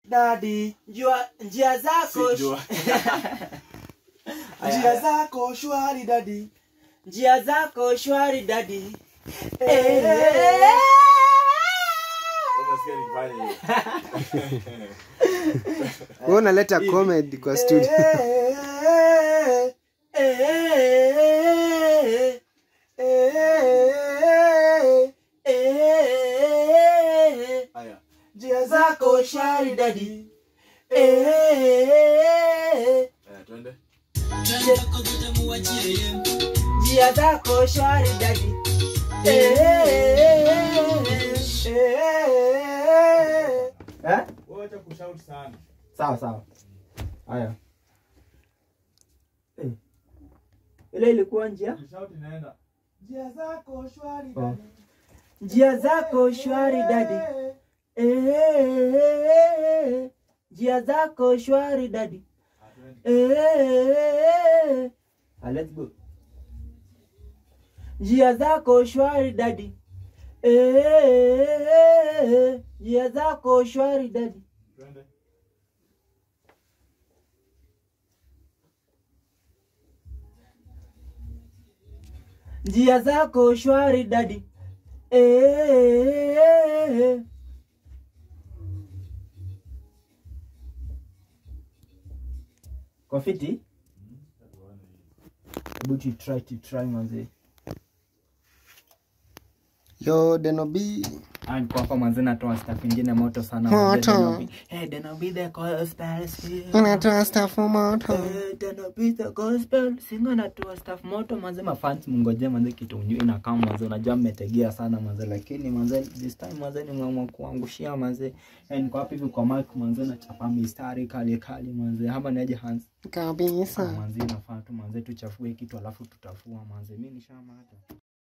dadi njia, njia zako Sijua. njia zako shwari dadi njia zako shwari dadi Umesikia nikifanya hiyo? wewe unaleta comedy kwa studio Haya. njia zako shwari dadi Eh, twende. njia zako shwari dadi Eh? Wewe acha kushout sana. sawa sawa haya Eh. ile ilikuwa njia Kushout inaenda. Njia zako shwari Oh. dadi. njia zako shwari dadi Eh, njia zako shwari dadi Ah, twende. Eh, ah, let's go njia zako shwari dadi Eh, njia zako shwari dadi Twende. njia zako shwari dadi Eh, kwa fiti hebu tu try to try manze yo denobi Ah, niko hapa manze natoa staff ingine moto sana Moto. manze, Denobi. hey Denobi the gospel sing. unatoa staff moto Eh, Denobi the gospel singa natoa staff moto manze mafans mungoje manze kitu mjui na kama manze unajua mmetegea sana manze lakini manze this time manze nimeamua kuangushia manze Eh, niko hapa hivi kwa mic manze nachapa mistari kali kali manze hapa niaje Hans kabisa manze inafaa tu manze tuchafue kitu alafu tutafua manze mimi nishamata